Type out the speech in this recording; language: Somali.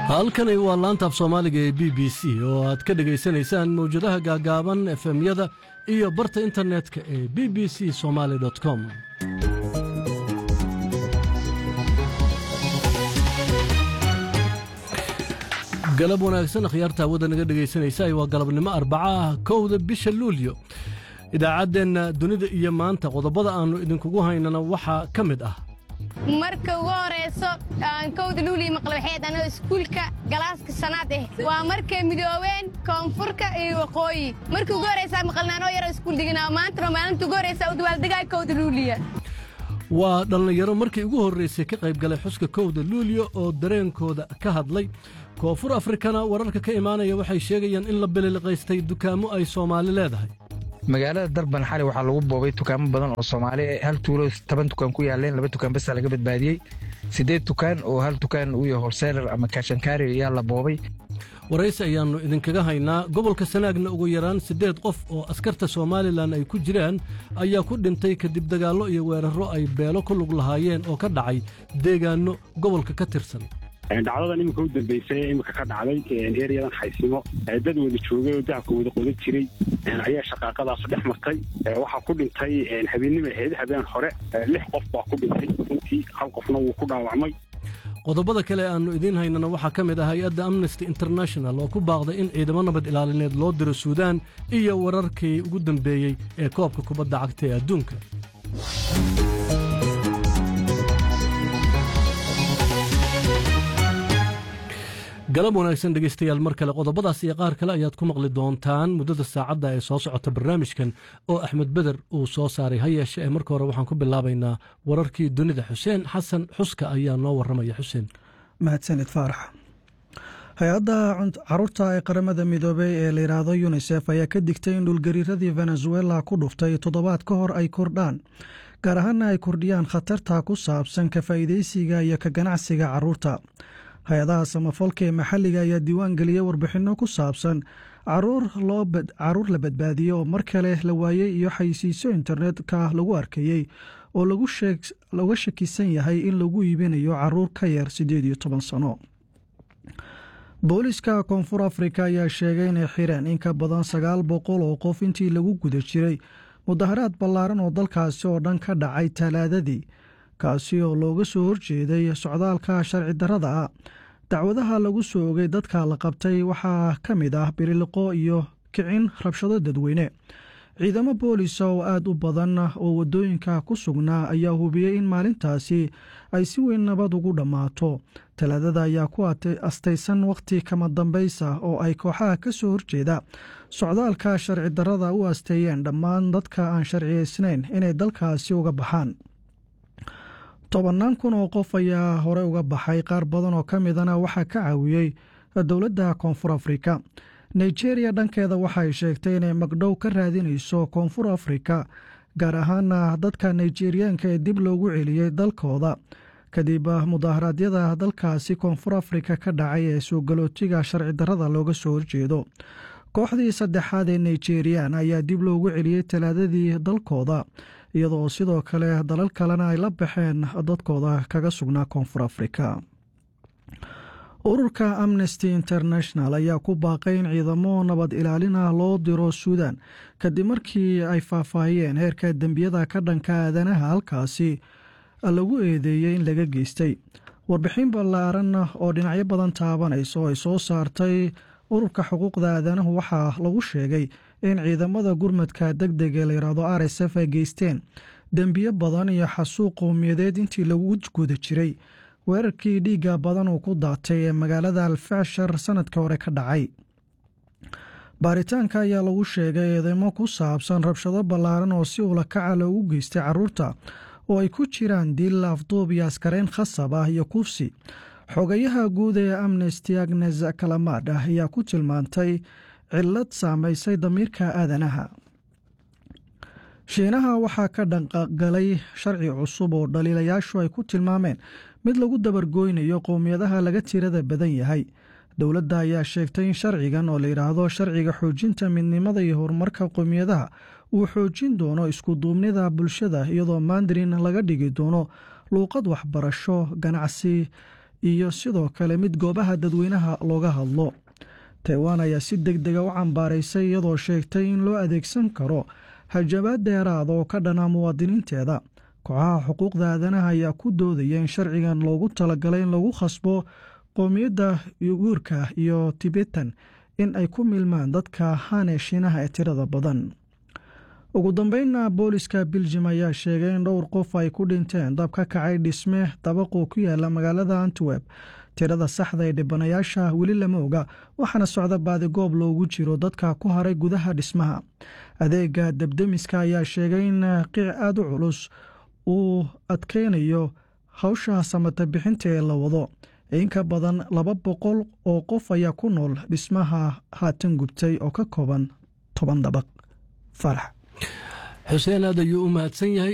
halkani waa laanta af soomaaliga ee b b c oo aad ka dhegaysanaysaan mawjadaha gaagaaban efemyada iyo barta internetka ee b b c somaali com galab wanaagsan akhyaarta hawada naga dhegaysanaysa waa galabnimo arbaca ah kowda bisha luulyo idaacaddeenna dunida iyo maanta qodobada aannu idinkugu haynana waxaa ka mid ah marka ugu horayso aan kowda luuliya maqlabaxeed anoo iskuulka galaaska sanaad ah waa markay midoobeen koonfurka iyo waqooyi markii ugu horaysaa maqalnaanoo yaroo iskuul diganaa maantana maalinta ugu horaysaa u dawaaldegaya kowda luuliya waa dhallinyaro markii ugu horraysay ka qayb galay xuska kowda luulyo oo dareenkooda ka hadlay koonfur afrikana wararka ka imaanaya waxay sheegayaan in la bililiqaystay dukaamo ay soomaali leedahay magaalada darban xali waxaa lagu boobay dukaamo badan oo soomaali hal tuulo toban dukaan ku yaaleen laba dukaan basa laga badbaadiyey siddeed dukaan oo hal dukaan uu yahay horseelar ama kaashankaari ayaa la boobay waraysi ayaannu idinkaga haynaa gobolka sanaagna ugu yaraan siddeed qof oo askarta somalilan ay ku jiraan ayaa ku dhintay kadib dagaallo iyo weerarro ay beelo ku lug lahaayeen oo ka dhacay deegaanno gobolka ka tirsan dhacdadan iminka u dambaysay iminka ka dhacday eryadan xaysimo dad wada joogay oo dahabka wada qodan jiray ayaa shaqaaqadaasu dhex martay waxaa ku dhintay habeennima ahayd habeen hore lix qof baa ku dhintay runtii hal qofna wuu ku dhaawacmay qodobada kale aannu idiin haynana waxaa ka mid ah hay-adda amnesty international oo ku baaqday in ciidamo nabad ilaalineed loo diro suudaan iyo wararkii ugu dambeeyey ee koobka kubadda cagta ee adduunka galab wanaagsan dhegaystayaal mar kale qodobadaas iyo qaar kale ayaad ku maqli doontaan muddada saacadda ee soo socota barnaamijkan oo axmed beder uu soo saaray ha yeeshe ee marka hore waxaan ku bilaabaynaa wararkii dunida xuseen xasan xuska ayaa noo warramaya xuseen mahadsanid faarax hay-adda caruurta ee qaramada midoobey ee la yidhaahdo yunisef ayaa ka digtay in dhulgariiradii venezuela ku dhuftay toddobaad ka hor ay kordhaan gaar ahaana ay kordhiyaan khatarta ku saabsan ka faa'iidaysiga iyo ka ganacsiga caruurta hay-adaha samafalka ee maxalliga ayaa diiwaan geliyey warbixinno ku saabsan caruur la badbaadiyey oo mar kale la waayey iyo xayisiisyo internetka lagu arkayey oo laga shakisan yahay in lagu iibinayo caruur ka yar siddeed iyo toban sano booliska koonfur afrika ayaa sheegay inay xireen in ka badan sagaal boqol oo qof intii lagu guda jiray mudaharaad ballaaran oo dalkaasi oo dhan ka dhacay talaadadii kaasi oo looga soo horjeeday socdaalka sharci darrada ah dacwadaha lagu soo ogay dadka la qabtay waxaa ka mid ah biriliqo iyo kicin rabshado dadweyne ciidamo boolisa oo aad u badan oo waddooyinka ku sugnaa ayaa hubiyey in maalintaasi ay si weyn nabad ugu dhammaato talaadada ayaa ku astaysan wakhti kama dambaysa oo ay kooxaha ka soo horjeeda socdaalka sharci darrada u asteeyeen dhammaan dadka aan sharciyaysnayn inay dalkaasi uga baxaan tobannaan kun oo qof ayaa hore uga baxay qaar badan oo ka midana waxaa ka caawiyey dowladda koonfur afrika nigeria dhankeeda waxay sheegtay inay magdhow ka raadinayso koonfur afrika gaar ahaana dadka nigeriyaanka ee dib loogu celiyey dalkooda kadib mudaharaadyada dalkaasi koonfur afrika ka dhacay ee soo galootiga sharci darrada looga soo horjeedo kooxdii saddexaad ee nigerian ayaa dib loogu celiyey talaadadii dalkooda iyadoo sidoo kale dalal kalena ay la baxeen dadkooda kaga sugnaa koonfur afrika ururka amnesty international ayaa ku baaqay in ciidamo nabad ilaalin ah loo diro suudan kadib markii ay faahfaahiyeen heerka dembiyada ka dhanka aadanaha halkaasi lagu eedeeyey in laga geystay warbixin ballaaran oo dhinacyo badan taabanaysa oo ay soo saartay ururka xuquuqda aadanahu waxaa lagu sheegay in ciidamada gurmadka deg deg ee layidhaahdo r s f ay geysteen dembiyo badan iyo xasuuq qowmiyadeed intii lagu guda jiray weerarkii dhiigga badan uu ku daatay ee magaalada alfashar sanadka hore ka dhacay baaritaanka ayaa lagu sheegay eedeymo ku saabsan rabshado ballaaran oo si ulakaca loogu geystay caruurta oo ay ku jiraan dil afduub iyo askareyn khasab ah iyo kufsi xogayaha guud ee amnesty agnes kalamad ah ayaa ku tilmaantay cillad saamaysay damiirka aadanaha shiinaha waxaa ka dhanqagalay sharci cusub oo dhaliilayaashu ay ku tilmaameen mid lagu dabargooynayo qowmiyadaha laga tirada badan yahay dowladda ayaa sheegtay in sharcigan oo layidhaahdo sharciga xoojinta midnimada iyo horumarka qowmiyadaha uu xoojin doono iskuduubnida bulshada iyadoo mandarin laga dhigi doono luuqad waxbarasho ganacsi iyo sidoo kale mid goobaha dadweynaha looga hadlo taiwan ayaa si deg dega u cambaaraysay iyadoo sheegtay in loo adeegsan karo hajabaad dheeraada oo ka dhana muwaadiniinteeda kooxaha xuquuqda aadanaha ayaa ku doodaya in sharcigan loogu talagalay in lagu khasbo qowmiyadda yuguurka iyo tibetan in ay ku milmaan dadka hane shiinaha ee tirada badan ugu dambeynna booliska biljim ayaa sheegay in dhowr qof ay ku dhinteen dab ka kacay dhisme dabaqoo ku yaala magaalada antwerp tirada saxda ee dhibanayaasha weli lama oga waxaana socda baadigoob loogu jiro dadka ku haray gudaha dhismaha adeega debdemiska ayaa sheegay in qiic aada u culus uu adkeynayo hawsha samata bixinta ee la wado in ka badan laba boqol oo qof ayaa ku nool dhismaha haatan gubtay oo ka kooban toban dabaq farax xuseen aad ayuu u mahadsan yahay